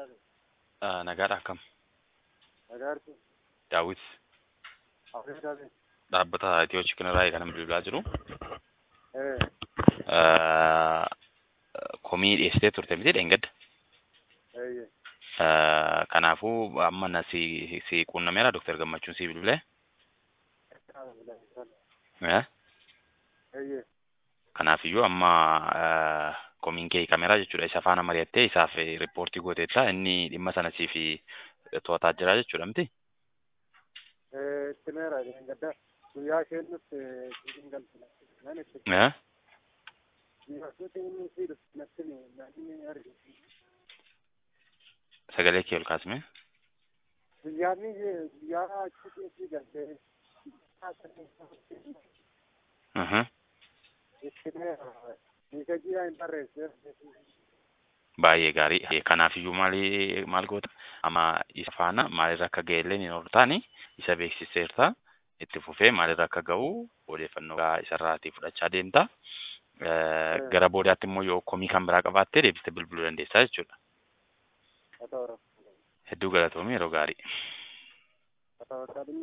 Ah, Nagaadha akkam? Nagaarti. Daawit Afee dhabe. dhaabbata Itiyoo Chikinirraa kan bilbilaa jiru. Eh. Ah, Komii dhiyeessitee turte miti dheengadda. Eeyye. Ah, Kanaafuu amma na si si quunnameera Dooktar Gammachuun si bilbilee. Eh? Eeyye. Kanaafiyyuu amma ah, komiin kee hiikameera jechuudha. Isa faana mari'attee isaaf riippoortii gooteetta. Inni dhimma sana siif to'ataa jira jechuudha miti. Eh, itti meera gadda. Guyyaa isheen dhufte siin galchina. Nan itti. Eh? Guyyaa isheen si dhufte natti namni argina. Sagalee kee ol kaasime. Guyyaan guyyaa achi si galte. Mhm. Itti meera. Hiika jiyaa hin barreesse. Baay'ee gaarii. Kanaafiyyuu maali maal goota? Amma isa faana maalirra akka ga'e illee ni hortaani. Isa beeksiseerta. Itti fufee maalirra akka ga'u odeeffannoo gaa isarraatii fudhachaa deemta. Eh, Gara boodaatti immoo yoo komii kan biraa qabaattee deebistee bilbiluu dandeessaa jechuudha. Haa ta'u. Hedduu galatoomii yeroo gaarii. Haa ta'u.